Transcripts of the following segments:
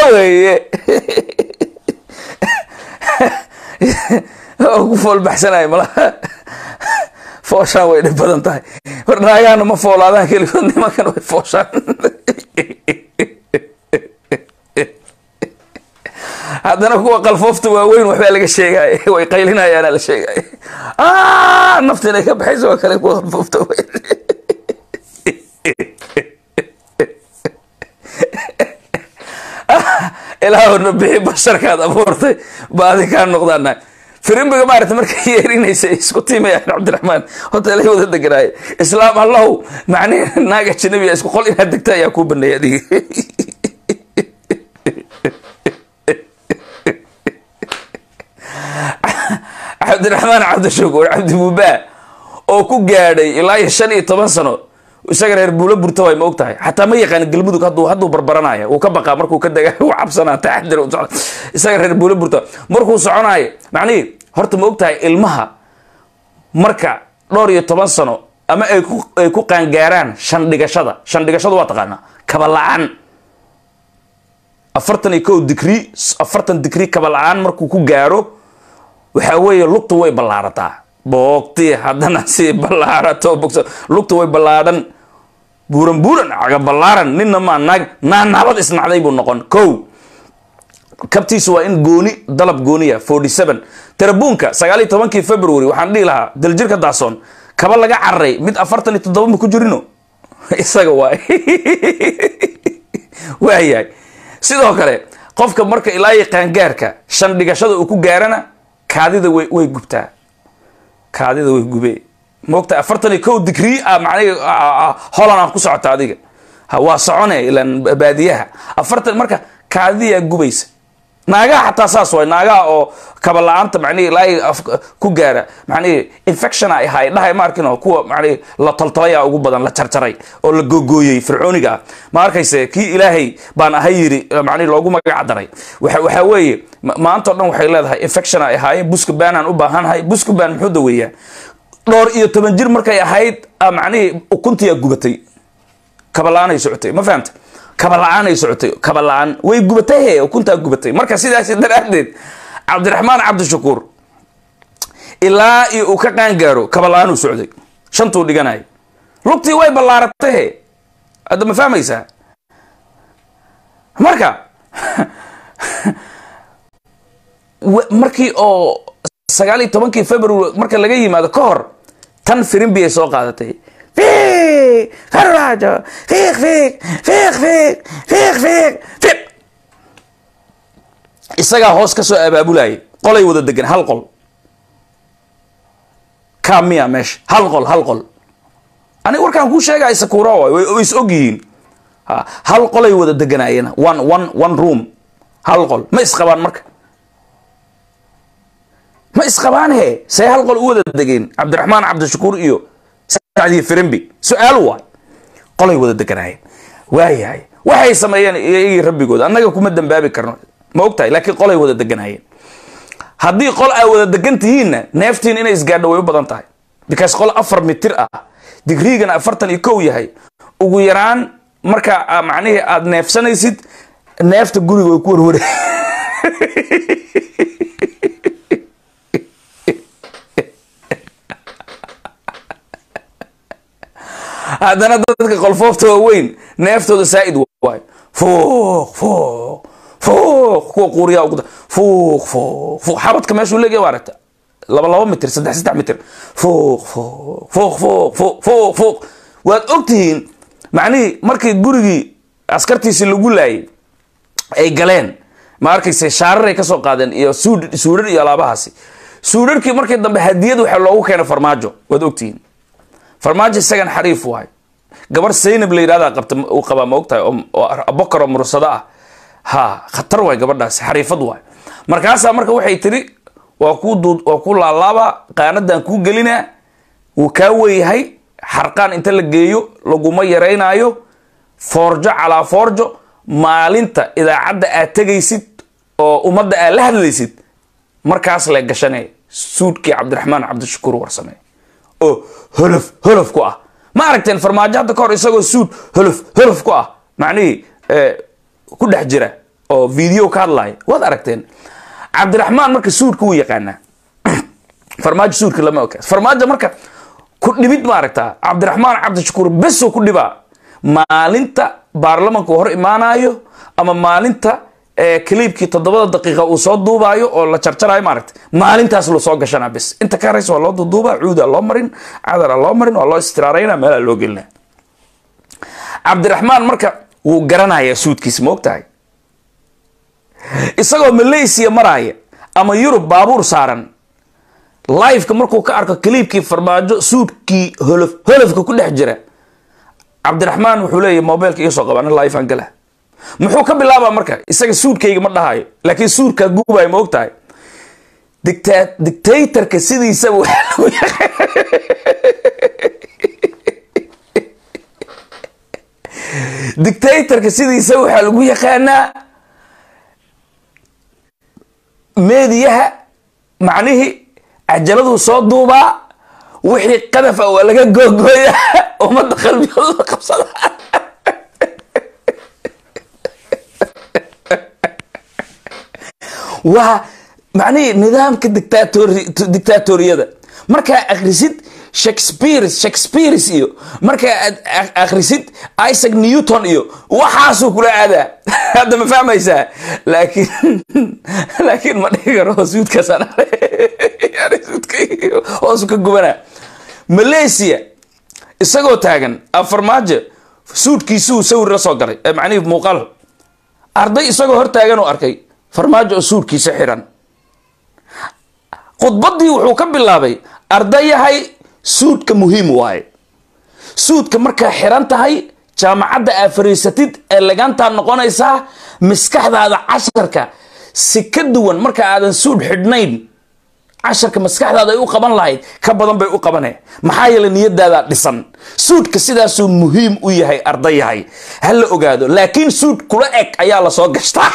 weeye oo ku foolbaxsanayo malaha fooshaan way dhib badan tahay war naagaana ma foolaadaan keligood nimankan way fooshaan haddana kuwa qalfoofta waaweyn waxbaa laga sheegay way qaylinayaana la sheegay nafta inay ka baxayso waa kale kuwa qalfoofta waaweyn ilaahuna bixi basharkaad abuurtay baadi kaa noqdaana firimbiga maarata markay yeerinaysa isku tiimayaan cabdiraxmaan hoteelay wada deganaaye islaam allahu macnihi naag ajnabiya isku qol inaad degta ayaa kuu baneeyay adiga cabdiraxmaan cabdishakuur cabdibubaa oo ku gaadhay ilaa iyo shan iyo toban sano isaga reer buulo burta way ma og tahay xataa ma yaqaan galmudug hadduu hadduu barbaranaya wuu ka baqaa markuu ka dega wuu cabsanaa taxadir u socda isaga reer buulo burta markuu soconaayo macnihii horta ma og tahay ilmaha marka dhowr iyo toban sano ama ay ku ay ku qaangaaraan shan dhigashada shan dhigashada waa taqaanaa kaba la-aan afartan iyo kow digrii afartan digrii kaba la-aan markuu ku gaaro waxaa weeye lugtu way ballaarataa boogti haddana si ballaarato bogso lugtu way ballaadhan buuran buuran caga ballaaran ninna maa naag naa nabad isnacday buu noqon kow kabtiisu waa in gooni dalab gooniya forty seven tarabuunka sagaal iyo tobankii february waxaan dhihi lahaa daljirka daasoon kaba laga cararay mid afartan iyo toddoba ma ku jirino isaga waay waayahay sidoo kale qofka marka ilaa iyo qaangaarka shan dhigashada uu ku gaarana kaadida way way gubtaa kaadida way gubee moogta afartan iyo kow digrii a macnihi holan aan ku socota adiga ha waa socone ilaan baadiyaha afartan marka kaadidiyaa gubaysa naagaha xataa saas waay naagaha oo kaba la-aanta macnihi ilaa ku gaara macnihi infection ay ahay dhahay ma arkin oo kuwa macnihi la toltolaya ugu badan la jarjaray oo la googooyey fircooniga ah ma arkayse kii ilaahay baan ahay yiri macnihi loogu magac daray waxa waxaa weeye maanta o dhan waxay leedahay infection ay ahaayeen buskubanaan u baahannahay buskuban muxuu daweeyaa dhowr iyo toban jir markay ahayd macnihii ukuntiyaa gubatay kaba la-aanay socotay ma fahamta kaba la-aan ay socotay kaba la-aan way gubatay he ukuntaa gubatay marka sidaas daraaddeed cabdiraxmaan cabdishakuur ilaa iyo uu ka qaangaaro kaba la-aan uu socday shantuu dhiganay lugtii way ballaaratay he hadda ma fahmaysaa marka markii oo sagaal iyo tobankii february marka laga yimaado ka hor tan firimbi ay soo qaadatay fiiq farmaajo fiiq fiiq fiiq fiiq fiiq fiiq fiiq isagaa hoos ka soo abaabulayay qolay wada degan hal qol kamiya meesha hal qol hal qol aniga warkaan kuu sheegaya sakuura waay way is og yihiin hal qolay wada deganaayeen one one one room hal qol ma isqabaan marka ma isqabaan he see hal qol u wada degeen cabdiraxmaan cabdishakuur iyo sacdiyo firimbi su-aal waay qolay wada deganaayeen waayahay waxay sameeyeen iyagii rabbigood annaga kuma dambaabi karno ma og tahay laakiin qolay wada deganaayeen haddii qol aa wada degan tihiinna neeftiin inay isgaadho way u badan tahay because qol afar mitir ah digriigana afartan iyo kow yahay ugu yaraan marka macnihii aada neefsanaysid neefta guriga way ku warware haddana dadka qolfoofta waaweyn neeftooda saa'id waayo fuuq fuuq fuuq kuwa quuriyaa ugu fuuq fuuq fuuq xabadka meeshuu leegaya waa aragta laba laba mitir saddex saddex mitir fuuq fuuq fuuq fuuq fuuq fuuq fuuq waad ogtihiin macnihii markii gurigii askartiisii lagu laayay ay galeen ma arkayse shaarar ay kasoo qaadeen iyo suud suudhar iyo alaabahaasi suudharkii markii dambe hadiyad waxaa loogu keenay farmaajo waad ogtihiin farmaajo isagan xariif waay gabar saynab la yidhahda qabta uu qabaa ma ogtahay oo bokar oo mursado ah ha khatar waay gabadhaasi xariifad waay markaasaa marka waxay tiri waa ku duud waa ku laalaaba qaanadan kuu gelinaa wuu kaa weyahay xarqaan inta la geeyo laguma yaraynaayo foorjo calaa foorjo maalinta idaacadda aad tegaysid oo ummadda aad la hadlaysid markaas le gashanay suudkii cabdiraxmaan cabdishakuur warsame oo holof holof ku ah ma aragteen farmaajo hadda ka hor isagoo suud holof holof ku ah macnihii ku dhex jira oo video ka hadlaya waad aragteen cabdiraxmaan marka suudka wuu yaqaanaa farmaajo suudka lama oga farmaajo marka ku dhibid ma aragtaa cabdiraxmaan cabdishakuur besoo ku dhibaa maalinta baarlamanka uu hor imaanayo ama maalinta kaliibkii toddobada daqiiqa uu soo duubaayo oo la jarjarayo maaragta maalintaas loo soo gashanaa bes inta ka haraysa waa loo duuduuba cuuda loo marin cadara loo marin waa loo istiraarayna meelaa loo gelina cabdiraxmaan marka wuu garanayaa suudkiisa ma og tahay isagoo malaysia maraaya ama yurub baabuur saaran liveka markuu ka arko kaliibkii farmaajo suudkii holof holofka ku dhex jira cabdiraxmaan wuxuu leeyahy mobilka iga soo qaba ana live aan gala muxuu ka bilaabaa marka isaga suudkayga ma dhahayo laakiin suudkaa guubayo ma og tahay dicta dictatorka sidiisaba waxaa lagu dictatorka sidiisa waxaa lagu yaqaanaa meediyaha macnihii cajaladuu soo duubaa wixii qadaf a waa laga googooya ummadda qalbigooda qabsada waa macnihii nidaamka dictatori dictatoriyada markaa akhrisid shakespeare shakespeares iyo markaa aad akhrisid isaac newton iyo waxaasuu kula aadaa hadda ma fahmaysaa laakiin laakiin ma dhihi karo suudkaasaan hoosu ka gubanaa malaysia isagoo taagan afarmaajo suudkiisuu sawir la soo galay macnihii muuqaal arday isagoo hor taagan oo arkay farmaajo oo suudkiisa xiran khudbaddii wuxuu ka bilaabay ardayahay suudka muhiim waaye suudka markaa xiran tahay jaamacadda aa fariisatid ee lagantaa noqonaysaa maskaxdaada casharka si ka duwan marka aadan suud xidhnayn casharka maskaxdaada ay u qaban lahayd ka badan bay u qabaneen maxaa yeele niyadaada dhisan suudka sidaasuu muhiim u yahay ardayahay ha la ogaado laakiin suud kula eg ayaa lasoo gashtaa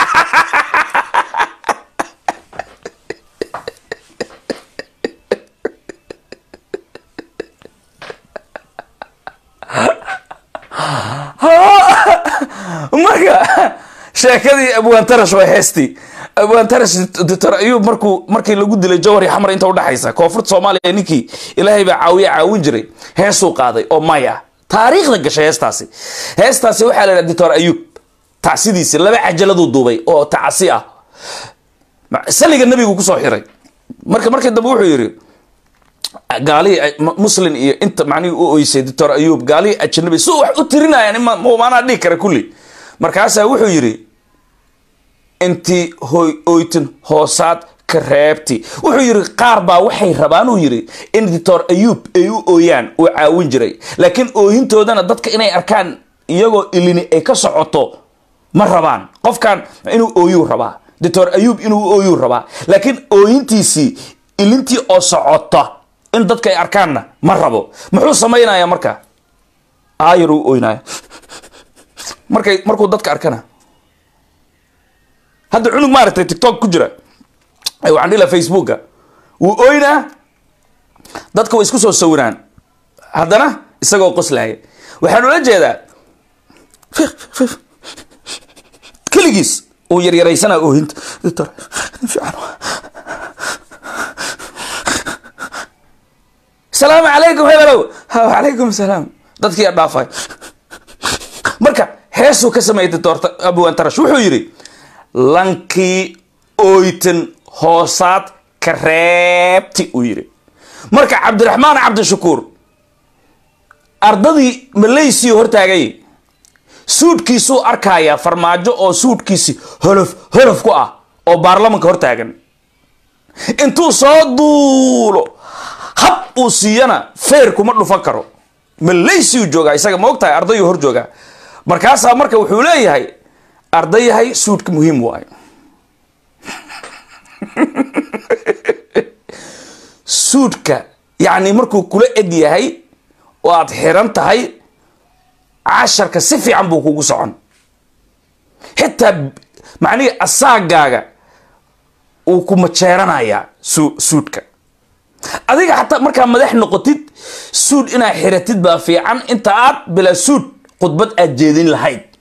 marka sheekadii abwaantarash waa heestii abwaantarash doctor ayuub markuu markii lagu dilay jawhari xamar inta udhexaysa koonfurta soomaaliya ninkii ilaahay baa caawiye caawin jiray heesuu qaaday oo may ah taariikhda gashay heestaasi heestaasi waxaa la yidhaha doctor ayuub tacsidiisi laba cajaladuu duubay oo tacsi ah saliga nebigu kusoo xiray marka markii dambe wuxuu yidhi gaalihii muslin iyo inta macnihii u oysay doctor ayuub gaalihii ajanabi su wax u tirinayaan maanaa dhihi kara kulli markaasaa wuxuu yidhi intii hoy oytin hoosaad ka reebti wuxuu yidhi qaar baa waxay rabaan uu yidhi in doctor ayuub ay u ooyaan uu caawin jiray laakiin ooyintoodana dadka inay arkaan iyagoo ilini ay ka socoto ma rabaan qofkan inuu ooyuu rabaa doctor ayuub inuu ooyuu rabaa laakiin ooyintiisii ilintii oo socota in dadka ay arkaanna ma rabo muxuu samaynaya marka aayar uu ooynaya markay markuu dadka arkana hadda cunug maaragtay tiktok ku jira waxaan dhihi laha facebooka wuu ooynaa dadka way isku soo sawiraan haddana isagoo qoslaya waxaan ula jeedaa keligiis uu yaryaraysanaa oohinta salaamu calaykum hebelow wacalaykum salaam dadkii adhaafay marka heesuu ka sameeyay doctor abwantarash wuxuu yidhi lankii oytan hoosaad ka reebti uu yidhi marka cabdiraxmaan cabdishakuur ardadii malaysiya hortaagay suudkiisuu arkayaa farmaajo oo suudkiisi holof holof ku ah oo baarlamanka hortaagan intuu soo duulo hab uu siiyana feer kuma dhufan karo malaysiyu joogaa isaga ma og tahay ardayuu hor joogaa markaasaa marka wuxuu leeyahay ardayahay suudka muhiim waayo suudka yacni markuu kula eg yahay oo aad xiran tahay casharka si fiican buu kugu socon xitaa macnihii asaagaaga uu ku majeeranayaa su suudka adiga xataa markaa madax noqotid suud inaad xiratid baa fiican inta aad bilaa suud khudbad aad jeedin lahayd